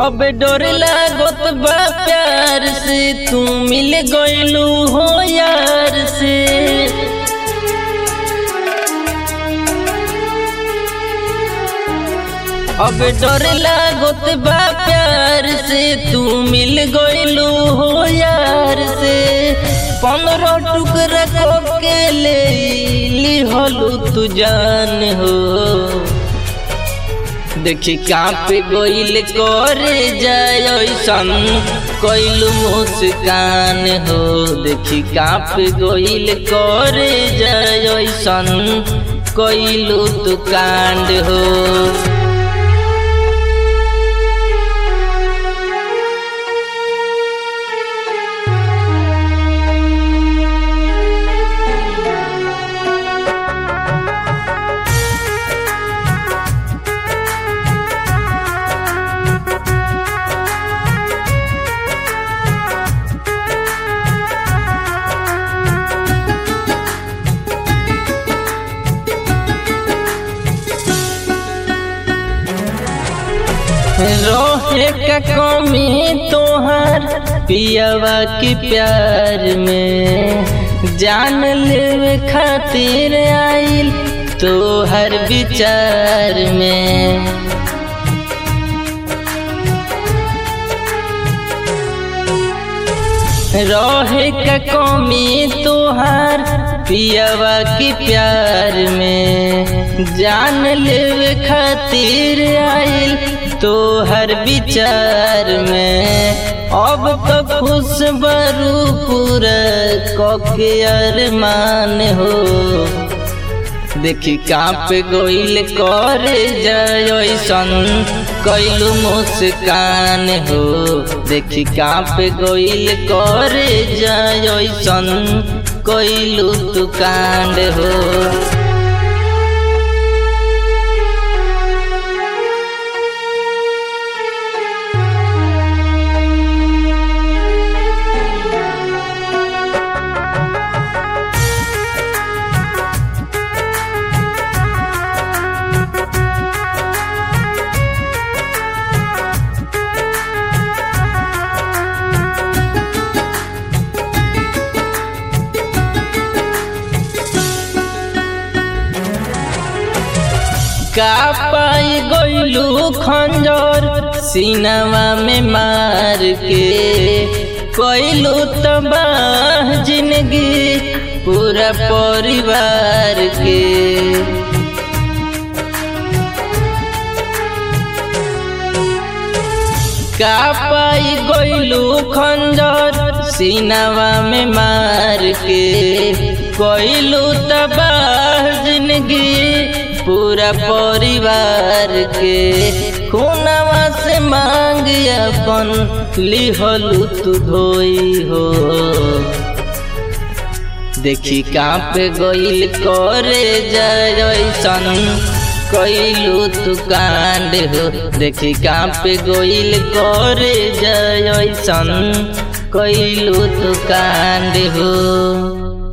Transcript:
अब डर लागत बा प्यार से तू मिल गइलू हो यार से अब डर लागत बा प्यार से तू मिल गइलू हो यार से पंद्रह टुकड़ा को के ले लिहलू तू जान हो देखी काप गोइल करे जाय सन कइलू मुस्कान हो देखी काप गोइल करे जाय सन कइलू तू कांड हो रोहे का कमी तोहर पियावा की प्यार में जान लेवे खातिर आइल तोहर विचार में रोहे का कमी तोहर पियावा की प्यार में जान लेवे खातिर आइल तोहर विचार में अब तो खुश बरू पूरा कके अरमान हो देखी काप गोइल करे जय सन कैलू मुस्कान हो देखी काप गोइल करे जय सन कैलू तू कांड हो का पाई गइलू खंजर सीनावा में मार के कैलू तबाह जिंदगी पूरा परिवार के का पाई गइलू खंजर सीनावा में मार के कैलू तबाह जिंदगी पूरा परिवार के खूनवा से मांग अपन लिहलू तू धोई हो देखी काप गइल करे जैसन कैलू तू कांड हो देखी काप गइल करे जैसन कैलू तू कांड हो